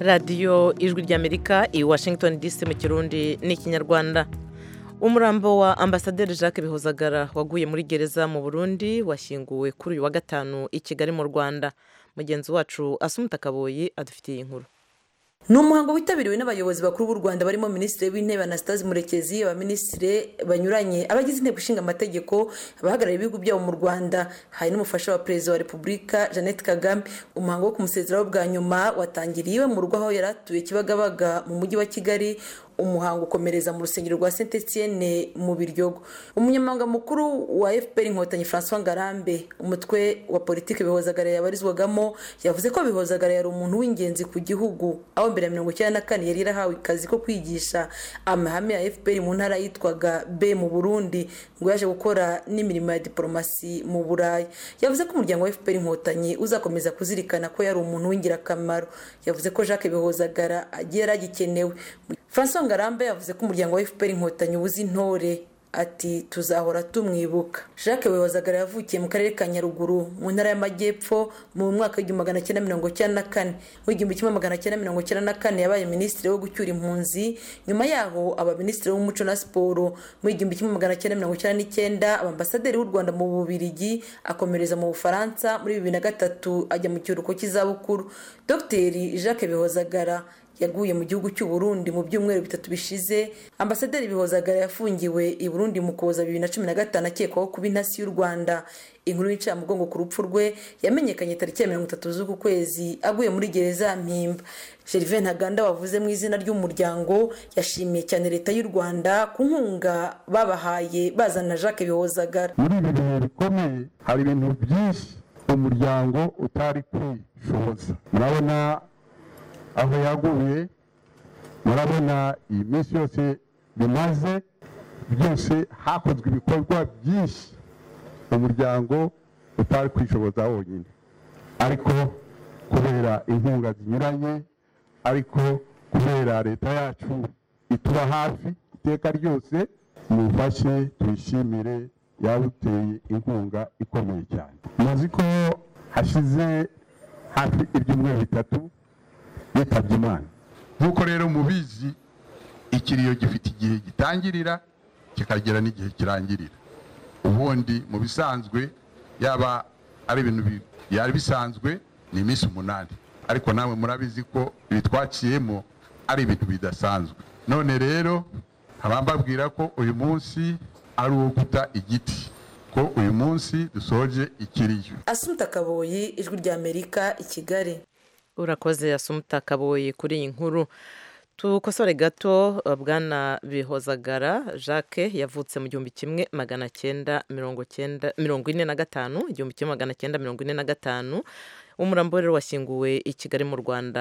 radiyo ijwi ry'amerika i washington dc mu kirundi n'ikinyarwanda umurambo wa ambasaderi jacques bihozagara waguye muri gereza mu burundi washyinguwe kuri uyu wa gatanu i kigali mu rwanda mugenzi wacu asumuta kaboyi adufitiye inkuru ni umuhango witabiriwe n'abayobozi bakuru b'u rwanda barimo minisitiri w'intebe anastase murekezi abaminisitiri banyuranye abagize inteko ishinga amategeko abahagarariye ibihugu byabo mu rwanda hari n'umufasha wa perezida wa repubulika jeannette kagame umuhango wo kumusezeraho bwa nyuma watangiriye iwe mu rugo aho yari atuye kibagabaga mu mujyi wa kigali umuhango ukomereza mu rusengero rwa saint etienne mu biryogo umunyamabanga mukuru wa fpr inkotanyi francois ngarambe umutwe wa politiki bihozagara yabarizwagamo yavuze ko bihozagara yari umuntu w'ingenzi ku gihugu aho mbere ya mirongo icyenda na kane yari yarahawe akazi ko kwigisha amahame ya fpr mu ntara yitwaga b mu burundi ngo yaje gukora n'imirimo ya diporomasi mu burayi yavuze ko umuryango wa fpr inkotanyi uzakomeza kuzirikana ko yari umuntu w'ingirakamaro yavuze ko jacques bihozagara agiye yari agikenewe francois ngarambe yavuze ko umuryango wa fpr inkotanyi ubuze intore ati tuzahora tumwibuka jacques wehozagara yavukiye mu karere ka nyaruguru mu ntara y'amajyepfo mu mwaka w'igihumbi magana cyenda mirongo icyenda na kane mu igihumbi kimwe magana cyenda mirongo icyenda na kane yabaye minisitiri wo gucyura impunzi nyuma yaho aba minisitiri w'umuco na siporo mu igihumbi kimwe magana cyenda mirongo icyenda n'icyenda ambasaderi w'u rwanda mu bubirigi akomereza mu bufaransa muri bibiri na gatatu ajya mu kiruhuko cy'izabukuru dogiteri jacques bihozagara yaguye mu gihugu cy'u Burundi mu byumweru bitatu bishize ambasaderi bihozagara yafungiwe i Burundi mu kuza bibiri na cumi na gatanu akekwaho kuba intasi y'u rwanda inkuru y'incamugongo ku rupfu rwe yamenyekanye tariki ya mirongo itatu z'uku kwezi aguye muri gereza ya mpimba gervain ntaganda wavuze mu izina ry'umuryango yashimiye cyane leta y'u rwanda ku nkunga babahaye bazana jacques bihozagara muri ibi bihe bikomeye hari ibintu byinshi umuryango utari kwishoboza murabona aho yaguye murabona iyi minsi yose bimaze byose hakozwe ibikorwa byinshi umuryango utari kwishoboza wonyine ariko kubera inkunga zinyuranye ariko kubera leta yacu ituba hafi iteka ryose mufashe tuyishimire yabuteye inkunga ikomeye cyane muzi ko hashize hafi ibyumweru bitatu yitabye imana nk'uko rero mubizi ikiriyo gifite igihe gitangirira kikagera n'igihe kirangirira ubundi mu bisanzwe yaba ari ibintu byari bisanzwe ni iminsi umunani ariko nawe murabizi ko ibi twaciyemo ari ibintu bidasanzwe none rero nkaba mbabwira ko uyu munsi ari uwo guta igiti ko uyu munsi dusoje ikiriyo asumta kaboyi ijwi ry'amerika i kigali urakoze asumuta kaboye kuri iyi nkuru tukosore gato bwana bihozagara jacques yavutse mu gihumbi kimwe magana cyenda mirongo ine na gatanu igihumbi kimwe magana cyenda mirongo ine na gatanu umurambo rero washyinguwe i kigali mu rwanda